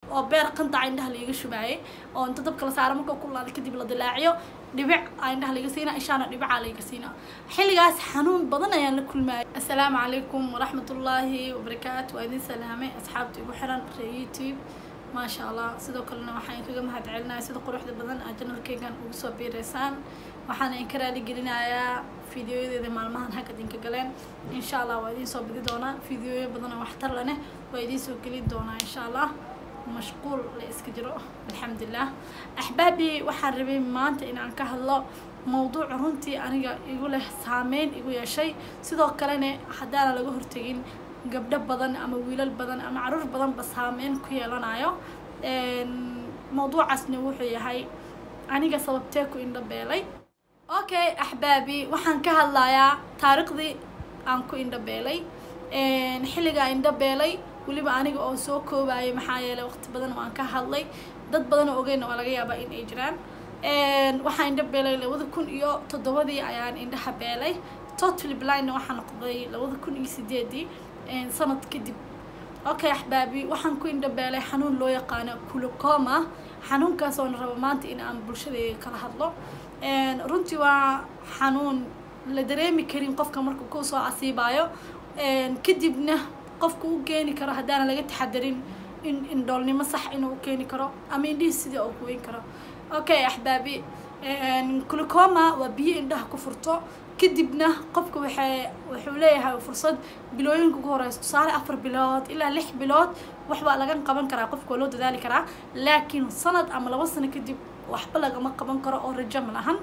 oo beer qandaca indhaha laiga shubaayay oo inta dabka la saaro marka kulaada kadib la dilaaciyo dhibic aa indhaha laiga siina ishaana dhibicaa laiga siina xilligaas xanuun badan ayaan la kulmaayay assalaamu calaykum waraxmatullaahi wabarakaatu waa idin salaamay asxaabta igu xiran ree youtube maasha allah sidoo kalena waxaan kaga mahad celinaya sida quruxda badan aa janalkeygan ugu soo biireysaan waxaana in ka raali gelinayaa fideoyadeeda maalmahan hagad inka galeen insha allah waa idiin soo bidi doonaa fideoyo badan oo waxtar laneh waa idiin soo gelin doonaa insha allah mashquul la iska jiro alxamdulilah axbaabii waxaan rabay maanta inaan ka hadlo mawduuc runtii aniga igu leh saameyn igu yeeshay sidoo kalena haddaana laga hortegin gabdho badan ama wiilal badan ama caruur badanba saameyn ku yeelanayo mawduucaasna wuxuu yahay aniga sababtee ku indhabeelay okay axbaabi waxaan ka hadlayaa taariikhdii aan ku indhabeelay xilligaa indhabeelay weliba aniga oo soo koobayay maxaa yeelay waqti badan waan ka hadlay dad badan oo ogeyna waa laga yaabaa in ay jiraan waxaan indhabeelay labada kun iyo toddobadii ayaan indhaha beelay totally blindna waxaa noqday labada kun iyo sideedii sanad kadib okay axbaabi waxaan ku indhabeelay xanuun loo yaqaano kulocoma xanuunkaas oona rabo maanta in aan bulshadeeda kala hadlo runtii waa xanuun la dareemi karin qofka marka ku soo asiibaayo kadibna qofka u keeni karo haddaana laga taxadarin in indhoolnimo sax inuu u keeni karo ama indhihii sidii uu kuweyn karo okay axbaabi glucoma waa biyo indhaha ku furto kadibna qofka waxay wuxuu leeyahay fursad bilooyinka ugu horeysa tusaale afar bilood ilaa lix bilood waxbaa laga qaban karaa qofka waa loo dadaali karaa laakiin sanad ama laba sano kadib waxba lagama qaban karo oo rajo ma lahan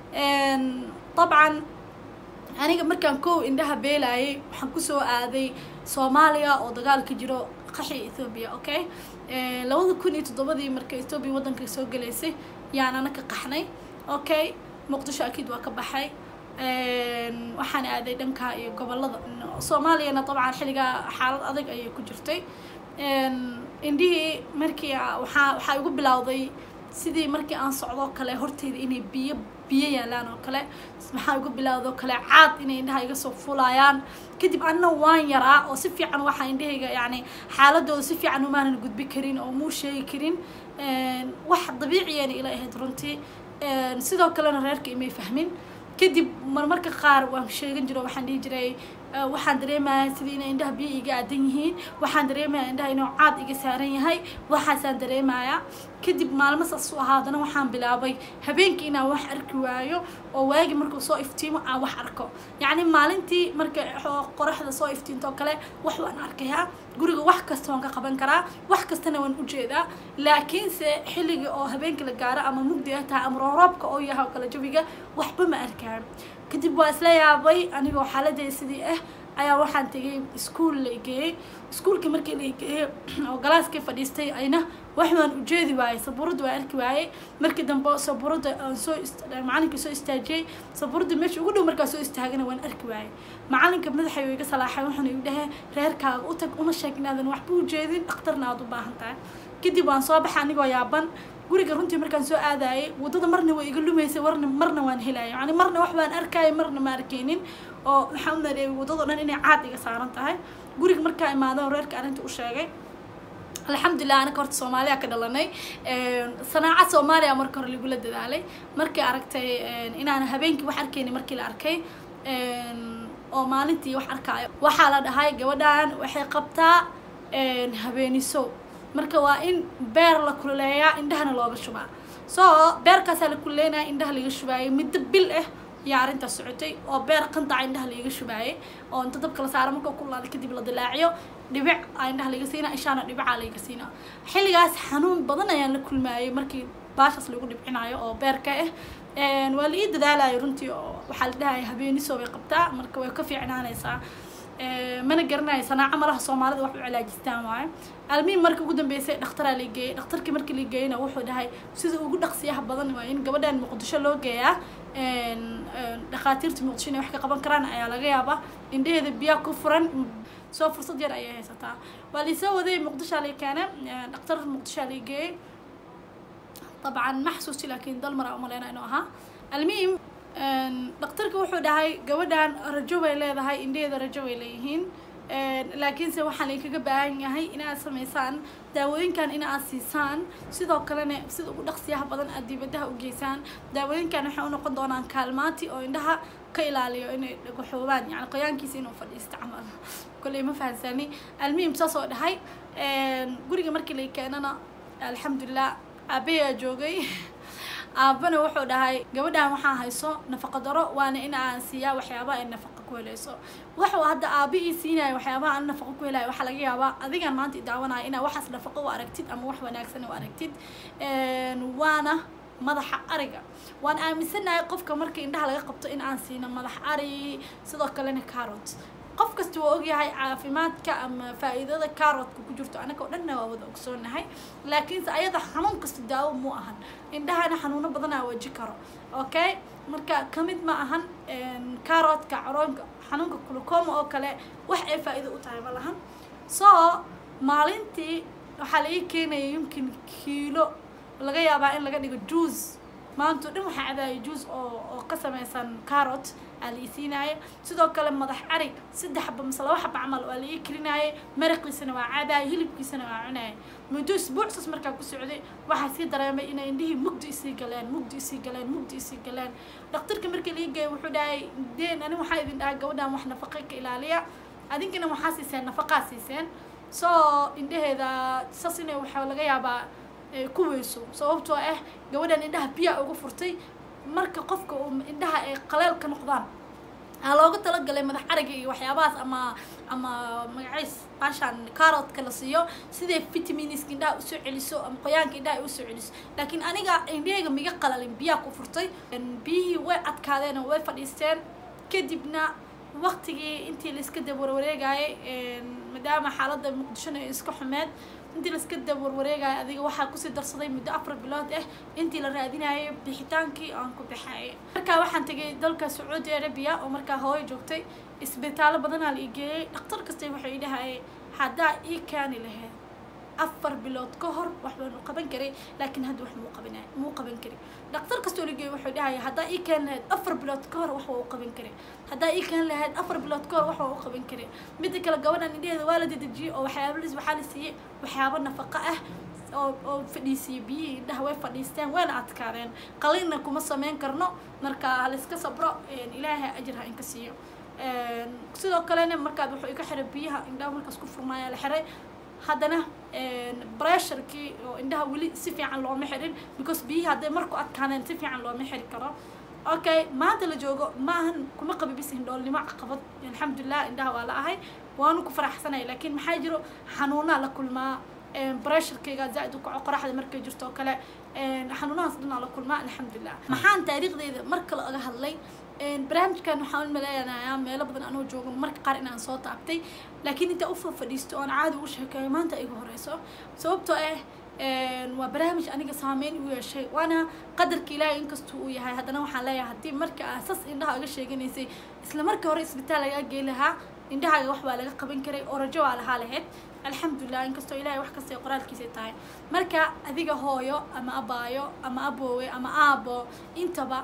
dabcan aniga markaan kow indhaha beelayay waxaan kusoo aaday soomaaliya oo dagaal ka jiro qaxi ethoobiya okay labada kun iyo toddobadii marka ethoobiya waddanka soo galaysay yaan ana ka qaxnay okay muqdisho akiid waa ka baxay waxaan aaday dhanka iyo gobolada soomaaliyana dabcan xilligaa xaalad adag ayay ku jirtay indhihii markii waxaa waxaa igu bilowday sidii markii aan socdoo kale horteyda inay biyo biyo yaalaan oo kale maxaa igu bilowda oo kale caad inay indhaha iga soo fulayaan kadib anna waan yaraa oo si fiican waxaa indhahayga yacni xaaladooda si fiican umaanan gudbi karin oo muu sheegi karin wax dabiiciyana ila ahayd runtii sidoo kalena reerka imay fahmin kadib marmarka qaar waan sheegan jiro waxaan dhihi jiray waxaan dareemaya sidii inay indhaha biyo iga aadan yihiin waxaan dareemaya indhaha inuu caad iga saaran yahay waxaasaan dareemaya kadib maalmo saas u ahaadana waxaan bilaabay habeenkii inaan wax arki waayo oo waagi markuu soo iftiimo aan wax arko yacni maalintii marka qoraxda soo iftiinto kale wax waan arkayaa guriga wax kasta waan ka qaban karaa wax kastana waan ujeedaa laakiinse xilliga oo habeenkii la gaaro ama mugdi ay tahay ama rooroobka oo yahay oo kale jawiga waxba ma arkaan kadib waa isla yaabay anigoo xaaladey sidii ah ayaa waxaan tegay iskuol la geeyey iskuolkii markii la geeyey oo galaaskii fadhiistay ayna wax waan ujeedi waayey sabuuradda waan arki waayey markii dambe sabuuradda aan soo macalinkii soo istaajiyey sabuuradda meesha ugu dhow markaa soo istaagana waan arki waayey macalinka madaxay iga salaaxay waxaana igu dhahee reerkaaga u tag una sheeg inaadan waxba ujeedin dhakhtarna aada u baahan tahay kadib waan soo baxay anigoo yaaban guriga runtii markaan soo aadayay waddada marna way iga lumaysay warna marna waan helaya yani marna wax baan arkaya marna ma arkeynin oo waxaan u maleeyay waddado dhan inay caad iga saaran tahay guriga markaa imaado reerka arrinta u sheegay alxamdulilah anaka horta soomaaliya ka dhalanay sanaaca soomaaliya marka hore lagula dadaalay markii aragtay inaan habeenkii wax arkeyni markii la arkay oo maalintii wax arkaayo waxaa la dhahay gabadhan waxay qabtaa habeeniso marka waa in beer la kululeeyaa indhahana looga shubaa so beerkaasaa la kululeynaya indhaha laga shubaayay muddo bil ah yaa arrintaas socotay oo beer qandaca indhaha laiga shubaayay oo inta dabka la saaro marka kulaada kadib la dilaaciyo dhibic aa indhaha laga siina ishaana dhibicaa laga siina xilligaas xanuun badan ayaan la kulmaayay markii baashaas lagu dhibcinayo oo beerka ah waa la ii dadaalayo runtii oo waxaa la dhahaya habeeniso bay qabtaa marka way ka fiicnaanaysaa mana garanayo sanaaco malaha soomaalida wax u cilaajistaan waayo almiin marka ugu dambeysay dhakhtaraa la geeyey dhakhtarkii markii la geeyeyna wuxuu dhahay sida ugu dhaqsiyaha badan waa in gabadhan muqdisho loo geeyaa dhakhaatiirta muqdisho inay wax ka qaban karaan ayaa laga yaabaa indhaheeda biyaa ku furan soo fursad yar ayay haysataa waa laisoo waday muqdishaa la keena dhakhtar muqdishaa la geeyey dabcan ma xasuusti laakiin dalmar aa umaleyna inuu ahaa almuhim dhakhtarka wuxuu dhahay gabadhan rajo bay leedahay indhaheeda rajo bay leeyihiin laakiinse waxaan idinkaga baahan yahay inaad sameysaan daawooyinkan in aad siisaan sidoo kalena sida ugu dhaqsiyaha badan aad dibadaha u geysaan daawooyinkan waxay u noqon doonaan kaalmaati oo indhaha ka ilaaliyo inay dhagaxoobaan yani qoyaankiisa inuu fadhiisto camal kolley ma fahansani almuhim saas oo dhahay guriga markii lay keenana alxamdulilah aabayaa joogay aabana wuxuu dhahay gabadhan waxaa hayso nafaqa daro waana in aan siiyaa waxyaabaha ay nafaqa ku helayso wuxuu hadda aaba ii siinaya waxyaabaha aan nafaqa ku helayo waxaa laga yaabaa adigan maanta idaawanaya inaa waxaas nafaqa u aragtid ama wax wanaagsan u aragtid waana madaxa ariga waan aaminsanahay qofka marka indhaha laga qabto in aan siino madax ari sidoo kalena carrot qof kasta waa ogyahay caafimaadka ama faa'iidada carrotka ku jirto anaga oo dhanna waa wada ogsoonahay laakiinse ayada xanuun kasta daawo mu ahan indhahana xanuuno badanaa waji karo okay marka kamid ma ahan carrotka caroonka xanuunka glucoma oo kale wax ay faa'iido u tahay ma lahan so maalintii waxaa la ii keenaya yumkin kiilo laga yaabaa in laga dhigo juice maanta o dhan waxaa cabaaya juice oo oo ka samaysan carrot aa la ii siinaaye sidoo kale madax ari saddex xaba mise laba xaba camal waa la ii karinaaye maraqiisana waa cabaaya hilibkiisana waa cunaaya muddo isbuucsaas markaa ku socday waxaa sii dareemay inay indhihii mugdi isii galeen mugdi isii galeen mugdi isii galeen dhaktarka markii la ii geeyay wuxuu dhahay deen ani waxaa idin dhahay gabadhan wax nafaqa ka ilaaliya adinkana waxaa siiseen nafaqaa siiseen so indhaheeda saas inay waxaa laga yaabaa ku weyso sababtoo ah gabadhan indhaha biyaa uga furtay marka qofka uu indhaha ay qaleel ka noqdaan aa looga talagalay madax ariga iyo waxyaabahaas ama ama magaciis baashaan carrotka la siiyo siday vitaminiska indhaha usoo celiso ama qoyaanka indhaha ay usoo celiso laakiin aniga indhahayga miga qalalin biyaa ku furtay biyihii way adkaadeen oo way fadhiisteen kadibna waqtigii intii la iska dab warwareegayay maadaama xaaladda muqdishona ay iska xumeed intii la iska dab warwareegaya adiga waxaa kusii darsaday muddo afar bilood ah intii la raadinayay bixitaankii aan ku bixayay markaa waxaan tegay dalka sacuudi arabia oo markaa hooyo joogtay isbitaallo badanaa la igeeyey dhaktar kasta waxay idhahayay haddaa ii kaani lahayd afar bilood ka hor wax baanu qaban karay laakiin hadda wax muu qabanay muu qaban kari dhaktar kastoo ligeey wuxuu dhahaya haddaa ii keeni lahayd afar bilood ka hor wax waa u qaban karay haddaa ii keeni lahayd afar bilood ka hor wax waa u qaban karay midda kale gabadhan indhaheeda waa la dedejiyey oo waxyaabaliis waxaa la siiyey waxyaabo nafaqo ah oo oo fadhiisiyey biyihii indhaha way fadhiisteen wayna adkaadeen qalinna kuma sameyn karno marka halaiska sabro ilaahay ajir ha inka siiyo sidoo kalena markaad wuxuu iga xiray biyaha indhaha markaas ku furmaaya la xiray haddana bressurkii oo indhaha weli si fiican looma xirin because biyihii hadday marku adkaaneen si fiican looma xiri karo okay maanta la joogo maahan kuma qabi bis indhoolnimo caqabad alxamdulilah indhaha waa la ahay waanu ku faraxsanaya laakiin maxaa jiro xanuunaa la kulmaa bressurkayga zaa-id u kaco qoraxda markay jirto oo kale xanuunahaas dhanaa la kulmaa alxamdulilah maxaan taariikhdeyda marka laga hadlay barnaamijkan waxaan umaleeyanayaa meelo badan anoo joogo marka qaar inaan soo taabtay laakiin intaa u fadhiisto oon caadi ugu sheekeeyo maanta igu horeyso sababtoo ah waa barnaamij aniga saameyn u yeeshay waana qadarka ilaahay inkastuu uu yahay haddana waxaan leeyahay haddii marka aasas indhaha uga sheeganaysay isla markii hore isbitaal lagaa gey lahaa indhahaaga wax baa laga qaban karay oo rajo waa lahaa lahayd alxamdulilah inkastoo ilaahay wax kasta qoraalkiisa tahay marka adiga hooyo ama abaayo ama aboowe ama aabo intaba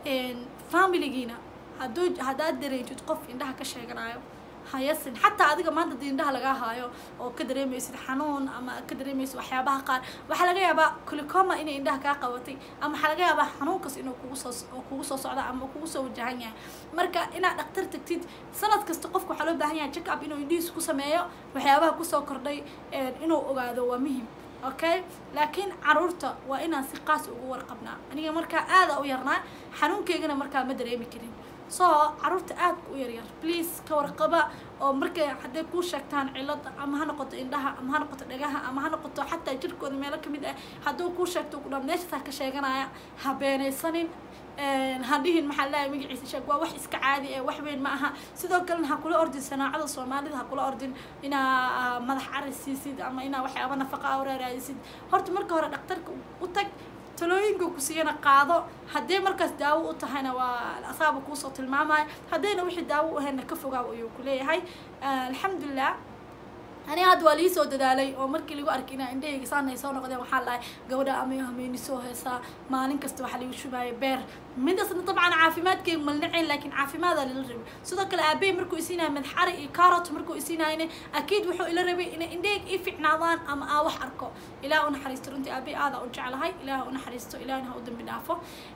familigiina hadduu haddaad dareentid qof indhaha ka sheeganayo hayasin xataa adiga maanta dii indhaha lagaa haayo oo ka dareemaysid xanuun ama ka dareemaysid waxyaabaha qaar waxaa laga yaabaa kulicoma inay indhaha kaa qabatay ama waxaa laga yaabaa xanuunkas inuu kugu soo oo kugu soo socda ama kugu soo wajahan yahay marka inaad dhaktar tagtid sanad kasta qofka waxaa loo baahan yahay check up inuu indhihiisa ku sameeyo waxyaabaha kusoo kordhay inuu ogaado waa muhim okay laakiin caruurta waa inaan si qaas ugu warqabnaa aniga markaa aada u yarnaa xanuunkeygana markaa ma dareemi karin so caruurta aadka u yaryar please ka warqaba oo markay hadday kuu sheegtaan cilada ama ha noqoto indhaha ama ha noqoto dhagaha ama ha noqoto xataa jirkooda meelo kamid ah hadduu kuu sheegto ku dhaa meeshaasaa ka sheeganaya ha beenaysanin hadhihin maxaa leeyahay magaciisa sheeg waa wax iska caadi ee wax weyn ma aha sidoo kalena ha kula ordin sanaacada soomaalida ha kula ordin inaa madax cari siisid ama inaa waxyaaba nafaqa a raaraadisid horta marka hore dhaktarka u tag talooyinka ku siiyana qaado haddii markaas daawo u tahayna waa asaaba kuusoo tilmaamaya haddayna wixii daawo u ahayna ka fogaaw ayuu ku leeyahay alxamdulilah ani hadda waa lii soo dadaalay oo markii lagu arkay inaa indhahayga saanay soo noqdeen waxaa lahay gabadha amay hameyni soo heesaa maalin kasta waxaa lagu shubaaya beer midasna dabcan caafimaadkayga malnacayn laakiin caafimaadaa lala rabay sidoo kale aabey markuu isiinaya madaxari iyo carrot markuu isiinayana akiid wuxuu ila rabay inay indhahayga ii ficnaadaan ama aa wax arko ilaah u naxariisto runtii aabey aadaa u jeclahay ilaah u naxariisto ilaahna ha u dambi dhaafo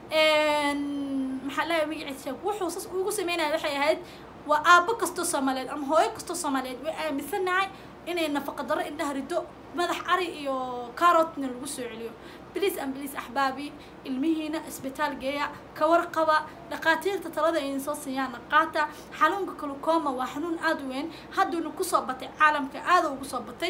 maxaa leeyahay magaciisa sheeg wuxuu sas ugu sameynaya waxay ahayd waa aabo kastoo soomaaliyeed ama hooyo kastoo soomaaliyeed way aaminsanahay inay nafaqa darro indhaha rido madax ari iyo carrotna lagu soo celiyo bliis an bliis axbaabi ilmihiina isbitaal geeya ka warqaba dhaqaatiirta talada idin soo siiyaana qaata xanuunka kalukoma waa xanuun aada u weyn hadduuna kusoo batay caalamka aada ugu soo batay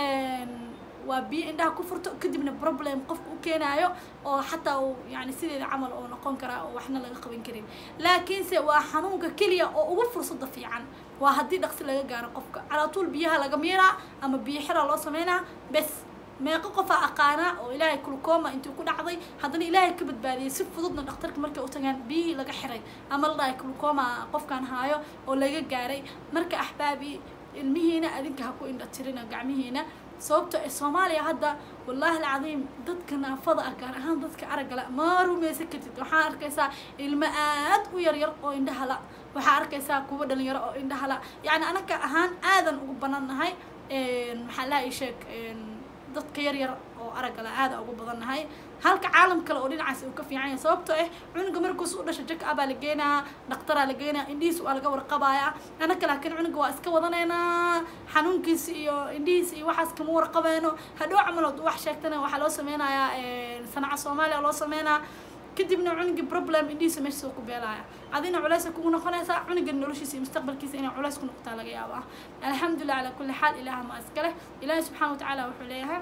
waa biyo indhaha ku furto kadibna problem qofka u keenaayo oo xataa uu yani sideeda camal oo noqon karaa oo waxna laga qaban karin laakiinse waa xanuunka keliya oo ugu fursada fiican waa haddii dhaqsi laga gaaro qofka calaatuul biyaha laga miiraa ama biyo xiraa loo sameynaa bes meeqo qofaa aqaanaa oo ilaahay kulkooma intuu ku dhacday haddana ilaahay ka badbaadiyay si fududna dhaktarka markay u tagaan biyihii laga xiray ama la dhahay kulkooma qofkaan haayo oo laga gaaray marka axbaabi ilmihiina adinka ha ku indha tirina gacmihiina sababto ee soomaaliya hadda wallaahi alcadiim dadka naafada ah gaar ahaan dadka araggala ma rumaysan kartid waxaa arkaysaa ilmo aad u yaryar oo indhahala waxaa arkaysaa kuwa dhalinyaro oo indhahala yacni anaka ahaan aadan ugu banannahay maxaa laha ii sheeg dadka yar yar oo araggala aada ugu badannahay halka caalam kale oo dhinacaas uu ka fiican yahay sababtoo ah cunuga markuus u dhasha jak abaa la geenaa dhaktaraa la geenaa indhihiis waa laga warqabaaya anaka laakiin cunuga waa iska wadaneynaa xanuunkiisa iyo indhihiisa iyo waxaas kama warqabeeno hadhow camalood wax sheegtana waxaa loo sameynayaa sanaca soomaaliya loo sameynaa kadibna cunugii problem indhihiisa meesha soo ku beelaya adina culeysa kugu noqonaysaa cunuga noloshiisa iyo mustaqbalkiisa inay culeys ku noqotaa laga yaabaa alxamdulilah calaa kulli xaal ilaah ma iskale ilaahi subxaana watacaala wuxuu leeyahay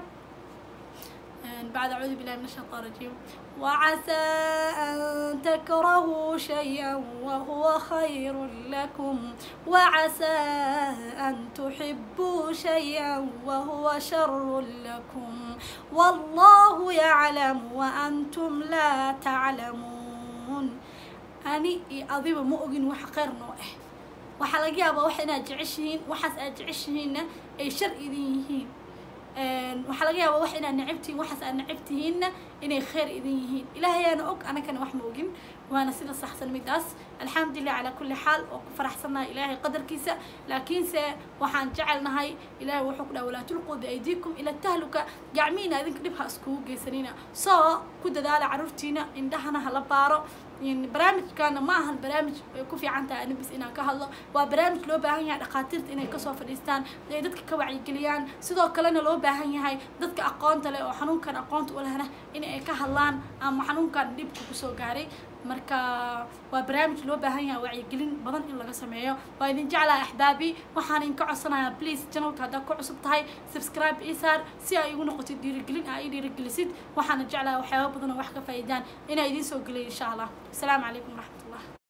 بعد أعوذ بالله من الشيطان الرجيم وعسى أن تكرهوا شيئا وهو خير لكم وعسى أن تحبوا شيئا وهو شر لكم والله يعلم وأنتم لا تعلمون أني أضيب مؤجن وحقير نوعه waxaa laga yaabaa wax inaad jeceshihiin waxaas aad jeceshihiinna ay shar idin yihiin waxaa laga yaabaa wax inaad necabtihiin waxaas aad necabtihiinna inay khayr idin yihiin ilaahayaana og anakana wax ma ogin waana sida saxsan midaas alxamdulilah calaa kulli xaal oo ku faraxsannahay ilaahay qadarkiisa laakiinse waxaan jecelnahay ilaahay wuxuu ku dhaha walaa tulquu biaydiikum ila tahluka gacmihiina idinka dhib ha iskugu geysanina soo ku dadaala carruurtiina indhahana hala baaro barnaamijkana ma ahan barnaamij ay ku fiican tahay anibis inaan ka hadlo waa barnaamij loo baahan yahay dhakhaatiirta inay kasoo fadhiistaan ay dadka ka wacyigeliyaan sidoo kalena loo baahan yahay dadka aqoonta leh oo xanuunkan aqoonta u lehna in ay ka hadlaan ama xanuunkan dhibka kusoo gaaray marka waa barnaamij loo baahan yahay wacyigelin badan in laga sameeyo waa idin jeclaha axbaabi waxaan idinka codsanayaa please channelka haddaad ku cusub tahay subscribe ii saar si ay igu noqotid dhiirigelin aa ii dhiirigelisid waxaana jeclaha waxyaaba badan oo wax ka faa'iidaan inaa idiin soo geliyo insha allah asalaamu calaykum waraxmat